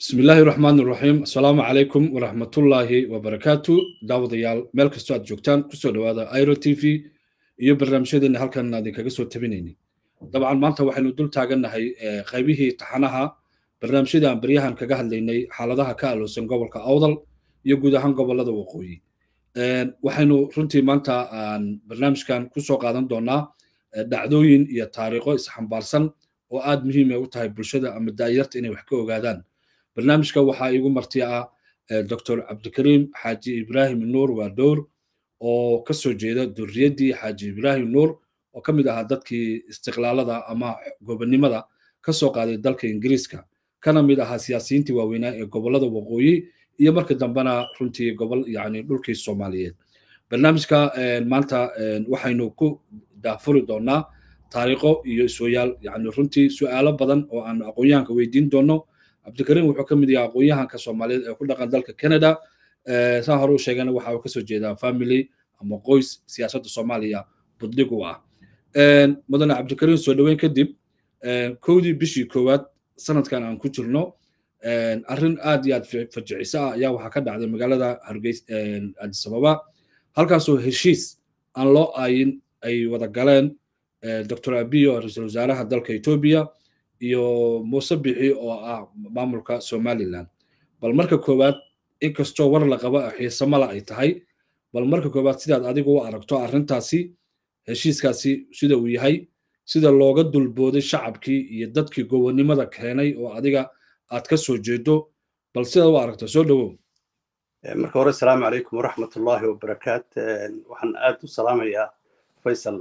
bismi illaahi raxmaan iraxiim assalaamu calaykum waraxmatullaahi wabarakaatu daawadayaal meel kastoo aad joogtaan kusoo dhowaada iro t v iyo barnaamijyadeena halkan idinkaga soo tabinaynay dabcan maanta waxaynu dul taagannahay qaybihii taxanaha barnaamijyada aan baryahan kaga hadlaynay xaaladaha ka aloosan gobolka awdal iyo guud ahaan gobolada waqooyi waxaynu runtii maanta aan barnaamijkan kusoo qaadan doonaa dhacdooyin iyo taariikho isxambaarsan oo aad muhiima u tahay bulshada ama daayarta inay wax ka ogaadaan barnaamijka waxaa iigu marti ah dr cabdikariim xaaji ibraahim nuur waadowr oo ka soo jeeda durriyaddii xaaji ibraahim nuur oo ka mid ahaa dadkii istiqlaalada ama gobonnimada ka soo qaaday dalka ingiriiska kana mid ahaa siyaasiyiintii waaweynaa ee gobollada waqooyi iyo marka dambena runtii gobol yani dhulkii soomaaliyeed barnaamijka maanta waxaynu ku daafuri doonaa taariikho iyo isooyaal yani runtii su'aalo badan oo aan aqoon-yahanka weydiin doono cabdikariim wuxuu ka mid yahay aqoon-yahanka soomaaliyeed ee ku dhaqan dalka canada saa hore u sheegana waxa uu kasoo jeedaa family ama qoys siyaasadda soomaaliya budlig u ah mudane cabdikariim soo dhoweyn kadib kowdii bishii koowaad sanadkan aan ku jirno arrin aad iyo aad fajiciso ah ayaa waxaa ka dhacday magaalada hargeys addis ababa halkaasoo heshiis aan loo aayin ay wada galeen dr abiy oo ra-iisul wasaaraha dalka etoobiya iyo muuse bixi oo ah maamulka somaliland bal marka koowaad inkastoo war la qabo xiisamala ay tahay bal marka koowaad sidaad adigu u aragto arrintaasi heshiiskaasi sida uu yahay sida looga dulbooday shacabkii iyo dadkii gobonnimada keenay oo adiga aad ka soo jeedo bal sidaad u aragto soo dhowow marka hore asalaamu calaykum waraxmatullaahi wabarakaat waxaan aad u salaamayaa faysal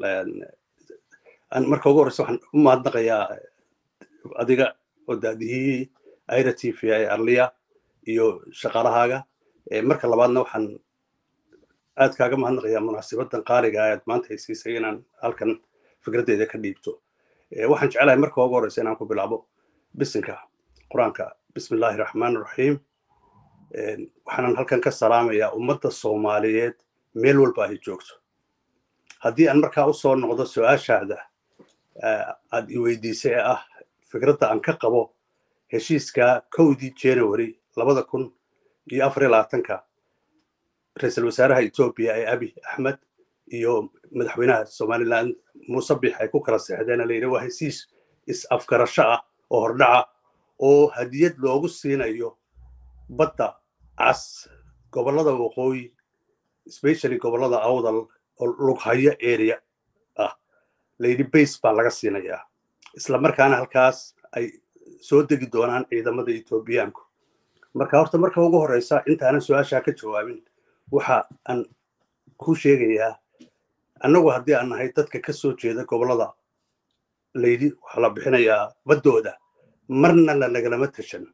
marka ugu horreysa waxaan u mahadnaqayaa adiga oo daadihii aira t v ee arliya iyo shaqaalahaaga marka labaadna waxaan aad kaaga mahadnaqayaa munaasibadan qaaliga aad maanta ay siisay inaan halkan fikraddeeda ka dhiibto waxaan jecelahay marka ugu horreysa inaan ku bilaabo bisinka qur-aanka bismi illaahi raxmaan raxiim waxaanan halkan ka salaamayaa ummadda soomaaliyeed meel walba ay joogto haddii aan markaa u soo noqdo su-aashaada aad i weydiisay ee ah fikradda aan ka qabo heshiiska kowdii january labada kun iyo afar iyo labaatanka ra-iisul wasaaraha etoobiya ee abi axmed iyo madaxweynaha somaliland muuse bix ay ku kala seexdeen layidhi waa heshiis is-afgarasho ah oo hordhaca oo hadiyad loogu siinayo badda cas gobollada waqooyi specially gobollada awdal oo lughayo area ah layidhi base baa laga siinayaa isla markaana halkaas ay soo degi doonaan ciidamada etoobiyaanku marka horta marka ugu horreysa intaanan su-aashaa ka jawaabin waxa aan ku sheegayaa annagu haddii aan nahay dadka ka soo jeeda gobollada layidhi waxaa la bixinayaa baddooda marna lanagalama tashan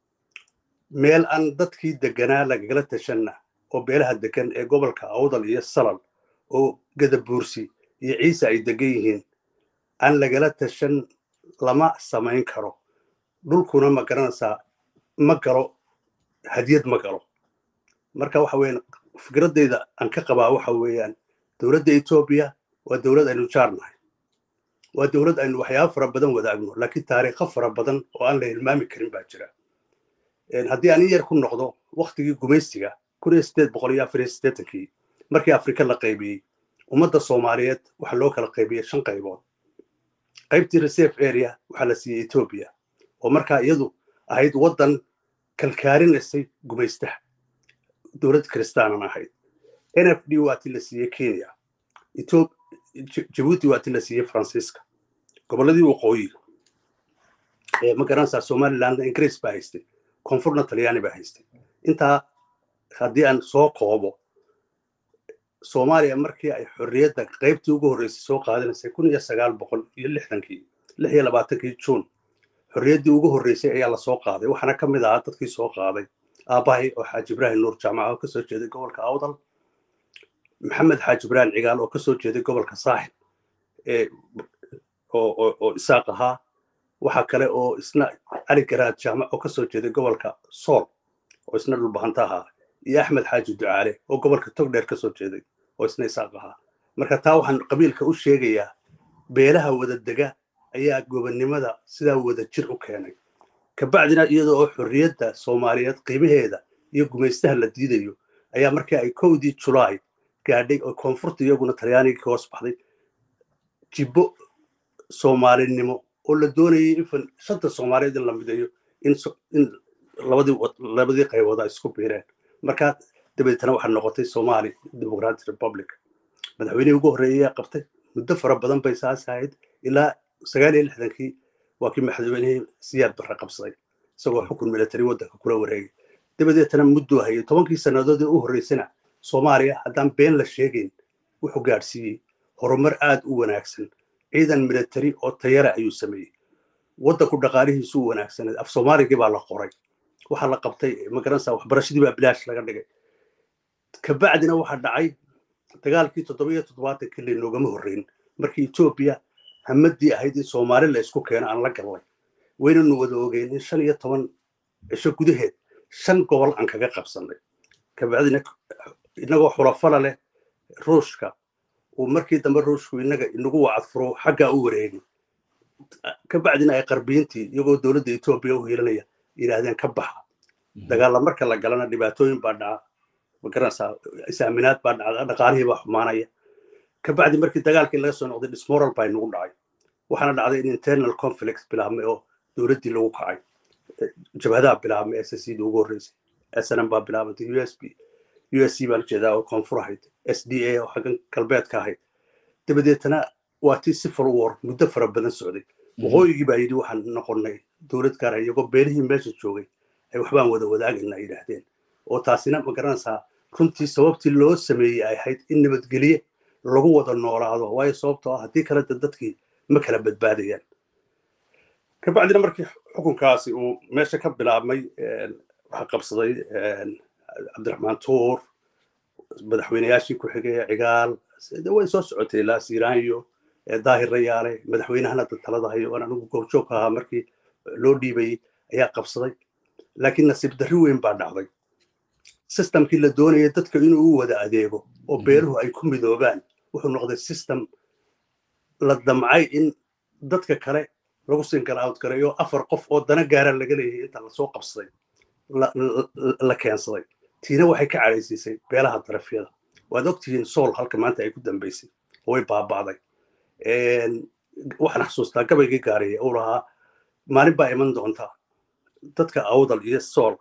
meel aan dadkii deganaa lagagala tashanna oo beelaha degan ee gobolka awdal iyo salal oo gadabuursi iyo ciise ay degan yihiin aan lagala tashan lama samayn karo dhulkuna ma garanaysaa ma galo hadiyad ma galo marka waxa weeyaan fikraddayda aan ka qabaa waxa weeyaan dowladda etoobiya waa dowlad aynu jaar nahay waa dowlad aynu waxyaaba fara badan wadaagno laakiin taariikho fara badan oo aan la hilmaami karin baa jira haddii aan in yar ku noqdo waktigii gumaystiga kun iyo sideed boqol iyo afar iyo siddeetankii markii afrika la qaybiyey ummadda soomaaliyeed waxaa loo kala qaybiyey shan qaybood qaybtii reserve area waxaa la siiyey etoobiya oo markaa iyadu ahayd waddan kalkaarinaysay gumaystaha dowlad kiristaanan ahayd n f d waa ti la siiyey kenya jabuuti waa ti la siiyey faransiiska gobolladii waqooyi ma garanaysaa somalilandna ingiriis baa haystay koonfurna talyaani baa haystay intaa haddii aan soo koobo soomaaliya markii ay xorriyadda qaybtii ugu horreysay soo qaadanaysay kun iyo sagaal boqol iyo lixdankii lix iyo labaatankii juun xorriyaddii ugu horreysay ayaa la soo qaaday waxaana ka mid ahaa dadkii soo qaaday aabbahay oo xaaji ibraahim nuur jaamaca oo kasoo jeeday gobolka awdal maxamed xaaji ibraahim cigaal oo kasoo jeeday gobolka saaxib oo isaaq ahaa waxa kale oo isna cali garaad jaamac oo kasoo jeeday gobolka sool oo isna dhulbahanta ahaa iyo axmed xaaji ducaale oo gobolka togdheer kasoo jeeday oo isna isaaq ahaa marka taa waxaan qabiilka u sheegayaa beelaha wada dega ayaa gobonnimada sidaa wada jir u keenay kabacdina iyada oo xorriyadda soomaaliyeed qiimaheeda iyo gumaystaha la diidayo ayaa markii ay kowdii julaay gaadhay oo koonfurta iyaguna talyaanigii ka hoos baxday jibbo soomaalinimo oo la doonayay in shanta soomaaliyeed in la mideeyo in labadii qaybooda isku biireen markaa dabeetana waxaa noqotay somali democratic republic madaxweynihii ugu horreeyay ayaa qabtay muddo fara badan bay saas ahayd ilaa sagaal iyo lixdankii waa kii madaxweynihii siyaad barre qabsaday isagoo xukun military waddanka kula wareegay dabadeetana mudduu hayay tobankii sannadood ee u horreysana soomaaliya haddaan been la sheegayn wuxuu gaadhsiiyey horumar aad u wanaagsan ciidan military oo tayara ayuu sameeyey waddanku dhaqaalihiisu u wanaagsaneed af soomaaligii baa la qoray waxaa la qabtay magaranaysaa waxbarashadii baa bilaash laga dhigay kabacdina waxaa dhacay dagaalkii toddobiyo toddobaatankii lanoogama horreyn markii etoobiya hamadii ahayd in soomaali la isku keeno aan la gallay waynanu wada ogeyn in shan iyo toban cisho gudaheed shan gobol aan kaga qabsannay kabacdina inagoo xulafala leh ruushka uu markii dambe ruushku inaga inagu wacadfuro xaggaa u wareegay kabacdina ay qarbiintii iyagoo dowladda etoobiya u hiilanaya yidhaahdeen ka baxa dagaalla marka la galana dhibaatooyin baa dhaca magaranaysaa isaaminaad baa dhacda dhaqaalihii baa xumaanaya kabacdi markii dagaalkii laga soo noqday dismoral baa inagu dhacay waxaana dhacday in internal conflict bilaabmay oo dowladdii lagu kacay jabhadaha bilaabmay s c da ugu horreysay snm baa bilaabantay u s b u s c baa la jeedaa oo koonfur ahayd s d a oo xaggan galbeedka ahayd dabadeetana waa tii civil war muddo fara badan socday waqooyigii baa yidhi waxaan noqonnay dowlad gaara iyagoo beelihii meesha joogay ay waxbaan wada wadaagayna ay yidhaahdeen oo taasina ma garanaysaa runtii sababtii loo sameeyey ay ahayd in nabadgelye lagu wada noolaado waayo sababtoo ah haddii kale dadkii ma kala badbaadayaan kabacdina markii xukunkaasi uu meesha ka bilaabmay waxaa qabsaday cabdiraxmaan tuur madaxweyneyaashii ku xigay cigaal way soo socotay ilaa siiraanyo daahir rayaale madaxweynahana talada hayo aan anigu goobjoogka ahaa markii loo dhiibayey ayaa qabsaday laakiin nasiib darri weyn baa dhacday systemkii la doonaya dadka inuu u wada adeego oo beeruhu ay ku midoobaan wuxuu noqday system la damcay in dadka kale lagu singal out gareeyo afar qof oo dana gaara laga leeyahay inta lasoo qabsaday la keensaday tiina waxay ka cadhaysiisay beelaha darafyada waad ogtihiin sool halka maanta ay ku dambaysay oo way baaba'day waxaan xasuustaa gabaygii gaariya uu lahaa maalin baa iman doonta dadka awdal iyo sool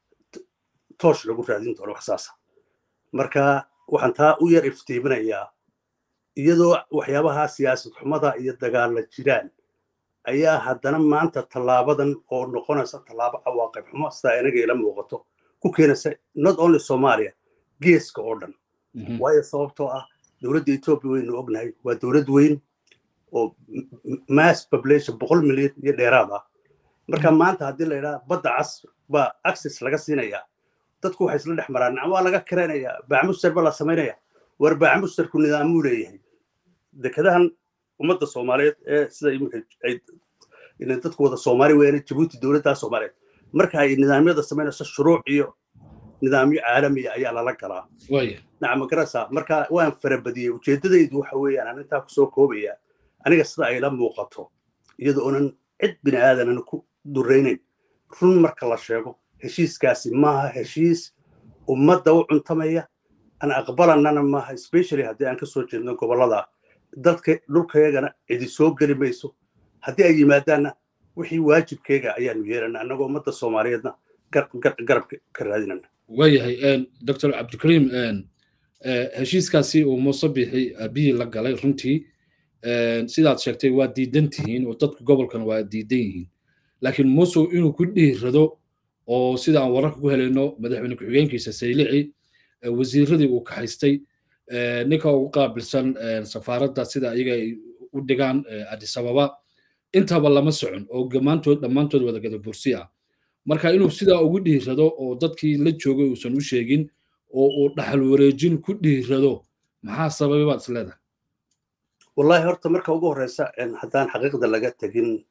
toosh lagu raadin doono wax saasa marka waxaan taa u yar iftiiminayaa iyadoo waxyaabaha siyaasad xumada iyo dagaalla jiraan ayaa haddana maanta tallaabadan oo noqonaysa tallaabo cawaaqib xumo sidaa inaga ila muuqato ku keenaysa not only somalia geeska oo dhan waayo sababtoo ah dowladda etoobiya waynu ognahay waa dowlad weyn oo mass population boqol milyan iyo dheeraad ah marka maanta haddii la yidhaha badda cas baa access laga siinayaa dadku waxay isla dhex maraan nacam waa laga karaynayaa baacamuster ba la samaynaya war baacamusterku nidaamuu leeyahay dekadahan ummadda soomaaliyeed ee sida imika ay dadku wada soomaali weeyaan jabuuti dowladda soomaaliyeed marka ay nidaamyada samaynayso shuruuc iyo nidaamyo caalamiya ayaa lala galaa nacam garasa marka waan farabadiyey ujeeddadaydu waxa weeyaan aan intaa kusoo koobaya aniga sida ay la muuqato iyada oonan cid bini aadanana ku duraynayn run marka la sheego heshiiskaasi maaha heshiis ummadda u cuntamaya aan aqbalanana maaha specially haddii aan kasoo jeedno gobollada dadka dhulkayagana cidi soo geli mayso haddii ay yimaadaanna wixii waajibkeyga ayaanu yeelana annagoo ummadda soomaaliyeedna garab ka raadinana waayahay doctor cabdikariim heshiiskaasi uu muuse bixi aabihii la galay runtii sidaad sheegtay waa diidan tihiin oo dadka gobolkan waa diidan yihiin laakiin muuse inuu ku dhiirado oo sida aan wararka ku helayno madaxweyne ku-xigeenkiisa saylici wasiiradii uu kaxaystay ninka ugu qaabilsan safaaradda sida iyaga ay u dhigaan addis ababa intaba lama socon oo dhammaantood dhammaantood wadagada bursi ah marka inuu sidaa ugu dhiirado oo dadkii la joogay uusan u sheegin oo uu dhaxal wareejin ku dhiirado maxaa sababay baad is leedahay wallahi horta marka ugu horeysa haddaan xaqiiqda laga tegin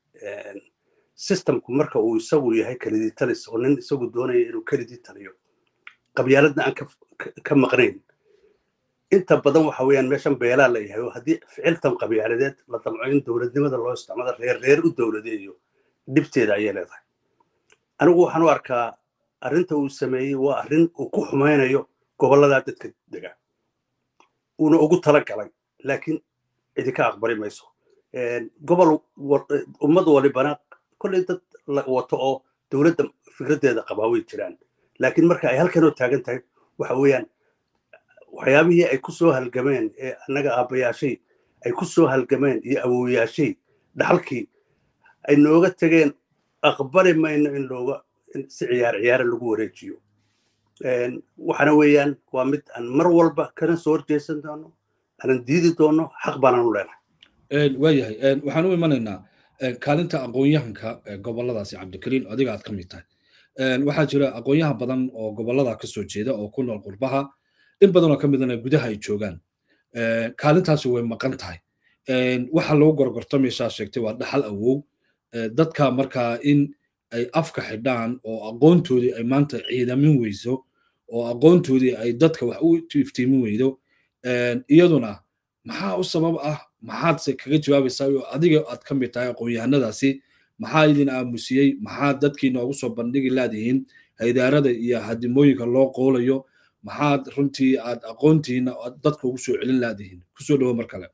systemku marka uu isagu yahay kelidii talis oo nin isagu doonaya inuu kelidii taliyo qabyaaladna aan ka maqnayn inta badan waxa weeyaan meeshan beelaa la yahay oo haddii ficiltan qabyaaladeed la damco in dowladnimada loo isticmaalo reer reer u dowladeeyo dhibteeda ayay leedahay anigu waxaan u arkaa arrinta uu sameeyey waa arrin uu ku xumaynayo gobolladaa dadka dega uuna ugu tala galay laakiin idinka aqbali mayso gobol ummad walibana kolley dad wato oo dowladda fikraddeeda qabaa way jiraan laakiin marka ay halkanoo taagan tahay waxa weeyaan waxyaabihii ay ku soo halgameen ee annaga aabbayaashay ay ku soo halgameen iyo awooyaashay dhaxalkii ay nooga tegeen aqbali mayno in looga si ciyaar ciyaara lagu wareejiyo waxaana weeyaan waa mid aan mar walba kana soo horjeesan doono aanan diidi doono xaq baanaan u leenahay waayahay waxaan u imanaynaa kaalinta aqoon-yahanka goboladaasi cabdikariin adiga aad ka mid tahay waxaa jira aqoon-yahan badan oo gobolada ka soo jeeda oo ku nool qurbaha in badanoo ka midana gudaha ay joogaan kaalintaasi way maqan tahay waxa lagu gorgortamaysaa sheegtay waa dhaxal awow dadka markaa in ay afka xidhaan oo aqoontoodii ay maanta ciidamin weyso oo aqoontoodii ay dadka wax u iftiimin weydo iyaduna maxaa u sabab ah maxaadse kaga jawaabaysaa oo adiga aad ka mid tahay aqoon-yahanadaasi maxaa idin aamusiyey maxaa dadkii noogu soo bandhigi laadihiin haydaarada iyo hadimooyinka loo qoolayo maxaad runtii aad aqoontiina dadka ugu soo celin laadihiin kusoo dhawo mar kale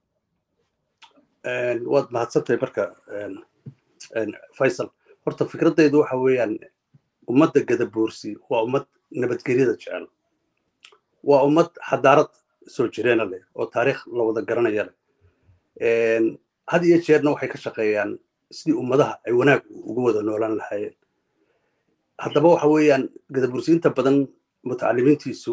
waad mahadsantahay marka faysal horta fikraddaydu waxa weeyaan ummadda gadaboorsi waa ummad nabadgelyada jecel waa ummad xadaarad soo jireena leh oo taariikh la wada garanaya leh had iyo jeerna waxay ka shaqeeyaan sidii ummadaha ay wanaag ugu wada noolaan lahaayeen haddaba waxa weeyaan gadaboorsi inta badan mutacalimiintiisu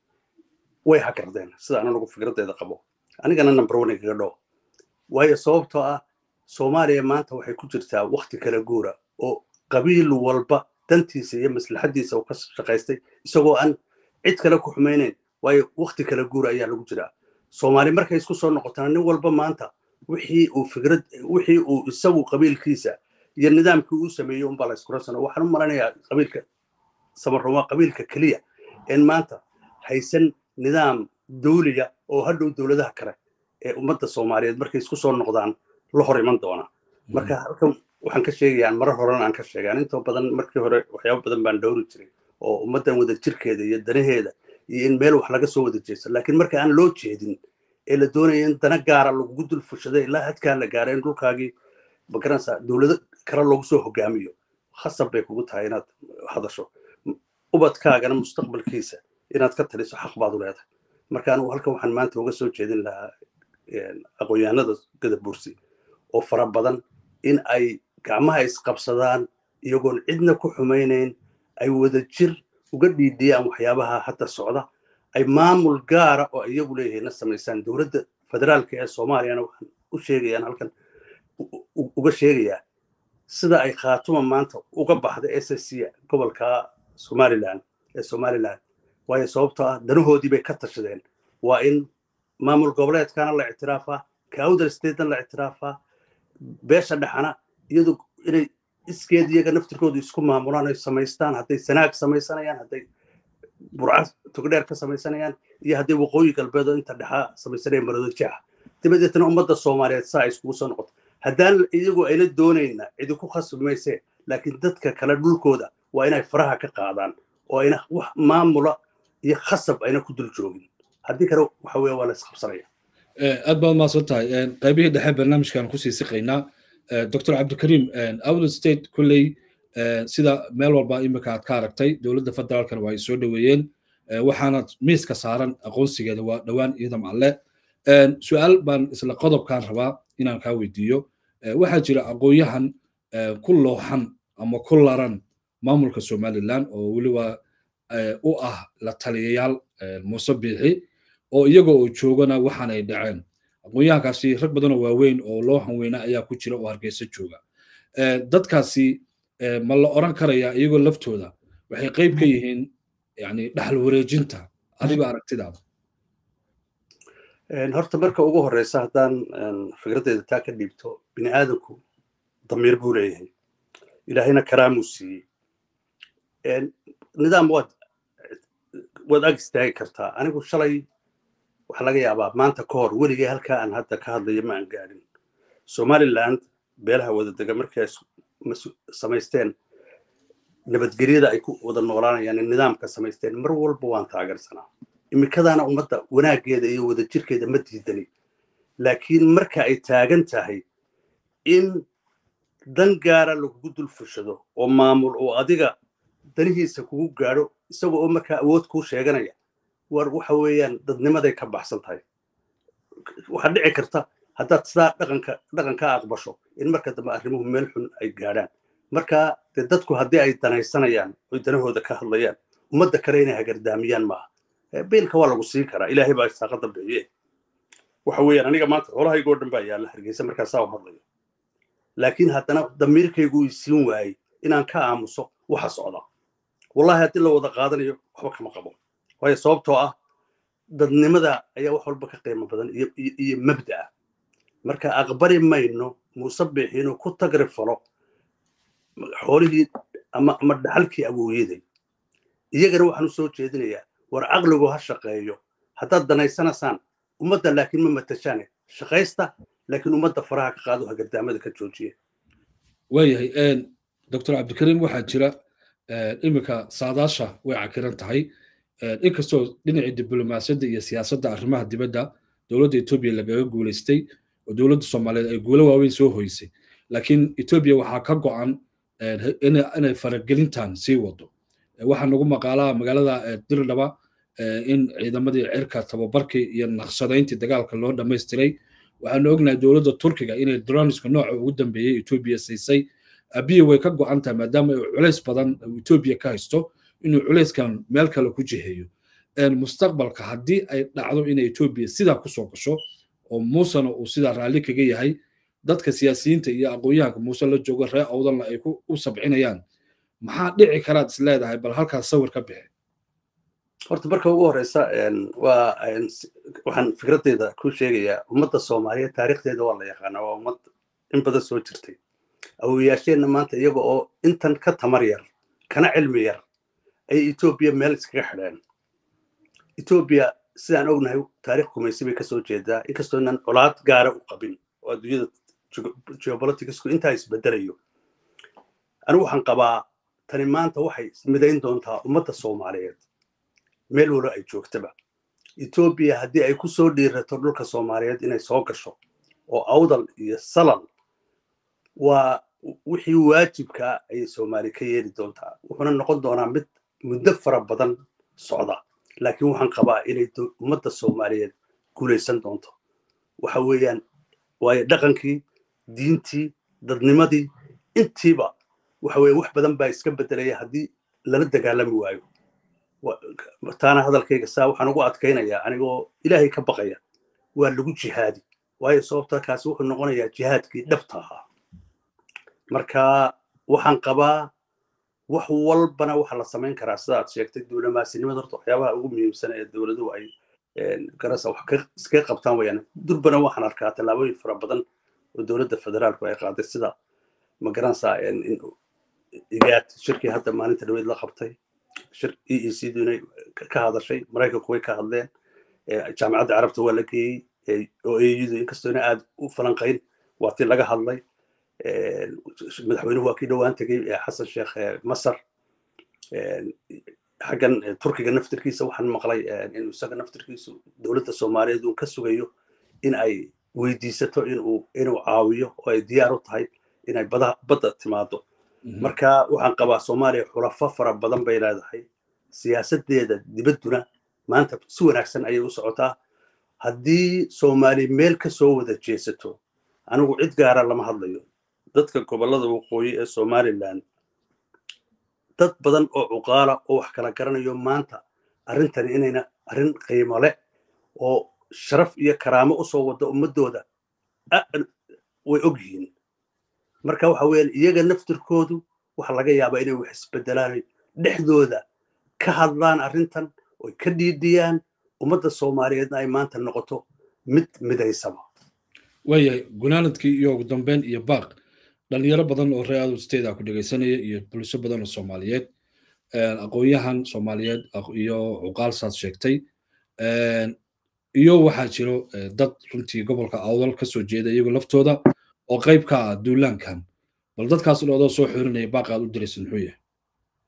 way hakardeen sida anagu fikraddeeda qabo anigana number one igaga dhow waayo sababtoo ah soomaaliya maanta waxay ku jirtaa wakti kala guura oo qabiil walba dantiisa iyo maslaxaddiisa uu ka shaqaystay isagoo aan cid kale ku xumaynayn waayo wakti kala guura ayaa lagu jiraa soomaali markay isku soo noqotana nin walba maanta wixii uu fikrad wixii uu isagu qabiilkiisa iyo nidaamkii uu sameeyey unbaa la iskula sano waxaan u malanayaa qabiilka samaruma qabiilka keliya een maanta haysan nidaam dawliya oo hadhow dowladaha kale ee ummadda soomaaliyeed markay isku soo noqdaan la hor iman doona marka halkan waxaan ka sheegayaan marar horena aan ka sheegaan intoo badan markii hore waxyaaba badan baan dhowri jiray oo ummaddan wada jirkeeda iyo danaheeda iyo in meel wax laga soo wada jeesto laakiin marka aan loo jeedin ee la doonaya in dana gaara lagugu dul fushada ilaa hadkaa la gaara in dhulkaagii magaranaysaa dowlado kale loogu soo hogaamiyo khasab bay kugu tahay inaad hadasho ubadkaagana mustaqbalkiisa inaad ka taliso xaq baad u leedahay marka anigu halkan waxaan maanta uga soo jeedin lahaa aqoon-yahanada gadabursi oo fara badan in ay gacmaha isqabsadaan iyagoon cidna ku xumaynayn ay wada jir uga dhiidhiyaan waxyaabaha hadda socda ay maamul gaara oo iyagu leeyihiinna samaysaan dowladda federaalka ee soomaaliyana waxaan u sheegayaan halkan uga sheegayaa sida ay khaatuma maanta uga baxda s s c gobolka somaliland ee somaliland waayo sababtoo ah danahoodii bay ka tashadeen waa in maamul goboleedkana la ictiraafaa kaawdal statena la ictiraafaa beesha dhexana iyadu inay iskeed iyaga naftirkoodu isku maamulaan ay samaystaan hadday sanaag samaysanayaan hadday burca togdheer ka samaysanayaan iyo hadday waqooyi galbeed oo inta dhexaa samaysanayaan maroodo jeexa dabadeetna ummadda soomaaliyeed saa ay iskugu soo noqoto haddaan iyagu ayna doonayna cidi ku khasbi maysee laakiin dadka kale dhulkooda waa inay faraha ka qaadaan oo ayna wax maamula iyo khasab ayna ku dul joogin haddii kale waxa weya waa la isqabsanaya aad baad mahadsan tahay qaybihii dhexe barnaamijkan kusii siqaynaa dr cabdikariim outlet state kolley sida meel walba imika aad ka aragtay dowladda federaalkana waa ay soo dhoweeyeen waxaana miiska saaran aqoonsigeeda waa dhowaan ciidam alle su-aal baan isla qodobkan rabaa inaan kaa weydiiyo waxaa jira aqoon-yahan ku looxan ama ku laran maamulka somaliland oo weliba u ah la taliyayaal muuse biixi oo iyaga oo joogana waxaanay dhaceen aqoon-yahankaasi rag badanoo waaweyn oo looxan weyna ayaa ku jira oo hargeysa jooga dadkaasi ma la oran karayaa iyagoo laftooda waxay qayb ka yihiin yani dhaxal wareejinta adiga aragtidaada horta marka ugu horeysa haddaan fikraddeeda taa ka dhiibto bini aadamku damiir buu leeyahay ilaahayna karaamuu siiyey nidaam waad waad ag istaagi kartaa anigu shalay waxaa laga yaabaa maanta ka hor weligay halkaa aan hadda ka hadlayo ma aan gaadhin somaliland beelaha wadadega markay samaysteen nabadgelyada ay ku wada noolaanayaan nidaamka samaysteen mar walba waan taageersanaa imikadaana ummadda wanaaggeeda iyo wadajirkeeda ma diidani laakiin marka ay taagan tahay in dan gaara lagugu dul fushado oo maamul oo adiga danihiisa kugu gaadho isaga oo markaa awood kuu sheeganaya war waxa weeyaan dadnimaday ka baxsan tahay waxaa dhici karta haddaad sidaa dhaqanka dhaqanka aqbasho in marka dambe arrimuhu meel xun ay gaadhaan marka dee dadku haddii ay danaysanayaan oy danahooda ka hadlayaan ummadda kale inay hagardaamiyaan maaha biilka waa lagu siin karaa ilaahay baa saaqada bixiye waxa weeyaan aniga maanta xoolahaygoo dhan baa yaalla hargeysa markaasaa u hadlayo laakiin haddana damiirkaygu ii siin waayey inaan ka aamuso waxa socda wallahi haddii la wada qaadanayo waxba kama qabo waayo sababtoo ah dadnimada ayaa wax walba ka qiimo badan iyo mabda'a marka aqbali mayno muuse bixi inuu ku tagri falo xoolihii ama ama dhaxalkii awooyaday iyagana waxaan u soo jeedinayaa war caqligu ha shaqeeyo haddaad danaysanaysaan ummadda laakiin ma matashaane shaqaysta laakiin ummadda faraha ka qaado hagardaamada ka joojiya waayahay doctor cabdikariim waxaa jira iminka saadaasha way cakiran tahay inkastoo dhinacii diblomaasiyadda iyo siyaasadda arrimaha dibadda dowladda etoobiya lagaga guulaystay oo dowladda soomaaliyeed ay guulo waaweyn soo hoysay laakiin etoobiya waxaa ka go'an inay faragelintan sii wado waxaa nagu maqaalaa magaalada dirdhaba in ciidamadii cirka tababarkii iyo naqshadayntii dagaalka loo dhammaystiray waxaanu ognahay dowladda turkiga inay droniska nooca ugu dambeeyey etoobiya siisay abiya way ka go'an tahay maadaama ay culays badan etoobiya ka haysto inuu culayskan meel kale ku jiheeyo mustaqbalka haddii ay dhacdo inay etoobiya sidaa kusoo gasho oo muusena uu sidaa raalli kaga yahay dadka siyaasiyiinta iyo aqoon-yahanka muuse la joogo ree awdanla ay u sabcinayaan maxaa dhici karaad is leedahay bal halkaas sawir ka bixi horta marka ugu horeysa waa waxaan fikraddeeda ku sheegayaa ummadda soomaaliyeed taariikhdeeda waa la yaqaanaa waa ummad in badan soo jirtay awoyaasheenna maanta iyaga oo intan ka tamar yar kana cilmi yar ay etoobiya meel iskaga xidheen etoobiya sidaan ognahay taarikh kumaysi bay kasoo jeedaa inkastoo inaan colaad gaara u qabin oo adduunyada geopoliticsku intaa isbedelayo anigu waxaan qabaa tani maanta waxay midayn doontaa ummadda soomaaliyeed meel walo ay joogtaba etoobiya haddii ay ku soo dhiirato dhulka soomaaliyeed inay soo gasho oo awdal iyo salal waa wixii waajibkaa ayay soomaali ka yeeli doontaa wuxuuna noqon doonaa mid muddo fara badan socda laakiin waxaan qabaa inay ummadda soomaaliyeed guulaysan doonto waxa weeyaan waayo dhaqankii diintii dadnimadii intiiba waxa weeye wax badan baa iska bedelaya haddii lala dagaalami waayo taana hadalkayga saa waxaan ugu adkaynayaa anigoo ilaahay ka baqaya waa lagu jihaadi waayo sababta kaasi wuxuu noqonayaa jihaadkii dhabta ahaa marka waxaan qabaa wax walbana waxa la samayn karaa sida aad sheegtay diblomasinimada horta waxyaabaha ugu muhiimsan ee dowladuhu ay garasa wax iskaga qabtaan wayaan durbana waxaan arkaa tallaabooyin fara badan oo dowladda federaalku ay qaaday sida ma garanaysaa igaad shirkii hadda maalinta dhaweyd la qabtay shir e e c dunay ka hadashay maraykanku way ka hadleen jaamacadda carabta waa la geeyey oo eyudu inkastoona aad u falanqayn waa tii laga hadlay madaxweynuhu waa kii dhowaan tegey xasan sheekh masar xaggan turkiga naftirkiisa waxaan maqlay inuu isaga naftirkiisu dowladda soomaaliyeed uu ka sugayo in ay weydiisato inuu inuu caawiyo oo ay diyaar u tahay inay bada badda timaado marka waxaan qabaa soomaaliya xulafo fara badan bay leedahay siyaasaddeeda dibadduna maanta si wanaagsan ayay u socotaa haddii soomaali meel ka soo wada jeesato anigu cid gaara lama hadlayo dadka gobollada waqooyi ee somalilan dad badan oo cuqaala oo wax kala garanayo maanta arrintani inayna arrin qiimo leh oo sharaf iyo karaamo usoo wada ummaddooda way og yihiin marka waxa weeyaan iyaga naftirkoodu waxa laga yaabaa inay wax isbedelaan dhexdooda ka hadlaan arrintan oy ka dhiidhiyaan ummadda soomaaliyeedna ay maanta noqoto mid midaysaba waayahay gunaanadkii iyo ugu dambeyn iyo baaq dhalinyaro badan oo reer ado state ku dhegaysanaya iyo bulsho badan oo soomaaliyeed aqoon-yahan soomaaliyeed iyo cuqaal saad sheegtay iyo waxaa jiro dad runtii gobolka awdal ka soo jeeda iyagoo laftooda oo qayb ka ah duulaankan bal dadkaas dhoodoo soo xirinaya baaqaad u diraysa muxuu yahay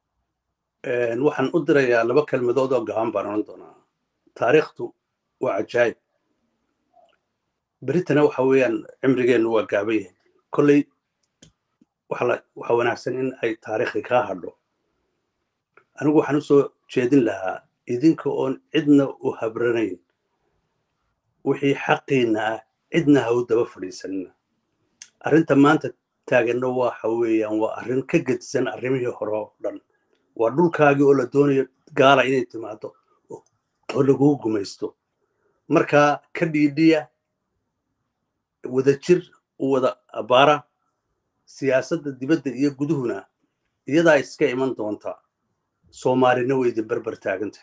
waxaan u dirayaa laba kelmadood oo gaban baan odhan doonaa taariikhtu waa cajaayib beritana waxa weeyaan cimrigeennu waa gaaban yahay kolley waxa wanaagsan in ay taariikhii kaa hadho anigu waxaan u soo jeedin lahaa idinka oon cidna u habranayn wixii xaqiinna ah cidna ha u daba fadhiisanina arrinta maanta taaganna waxa weeyaan waa arrin ka gedisan arrimihii hore oo dhan waa dhulkaagii oo la doonayo gaala inay timaado oo lagugu gumaysto markaa ka dhiidhiya wadajir u wada abbaara siyaasadda dibadda iyo guduhuna iyadaa iska iman doonta soomaalina weydi berber taaganta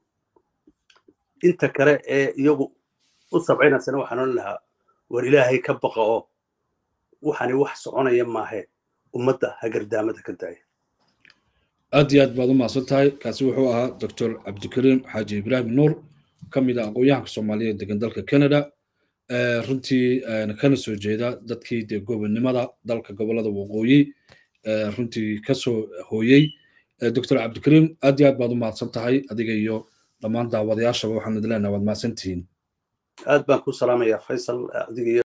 inta kale ee iyagu u sabcinaysana waxaan odhan lahaa war ilaahay ka baqa oo waxani wax soconaya maahe ummadda hagardaamada ka daaya aad iyo aad baad u mahadsan tahay kaasi wuxuu ahaa doctor cabdikariim xaaji ibraahim nuur ka mid ah aqoon-yahanka soomaaliyeed degan dalka canada runtii kana soo jeeda dadkii dee gobonnimada dalka gobollada waqooyi runtii kasoo hooyey doctor cabdikariim aad iyo aad baad u mahadsan tahay adiga iyo dhammaan daawadayaashaba waxaan idin leenaha waad mahadsantihiin aad baan ku salaamayaa faysal adiga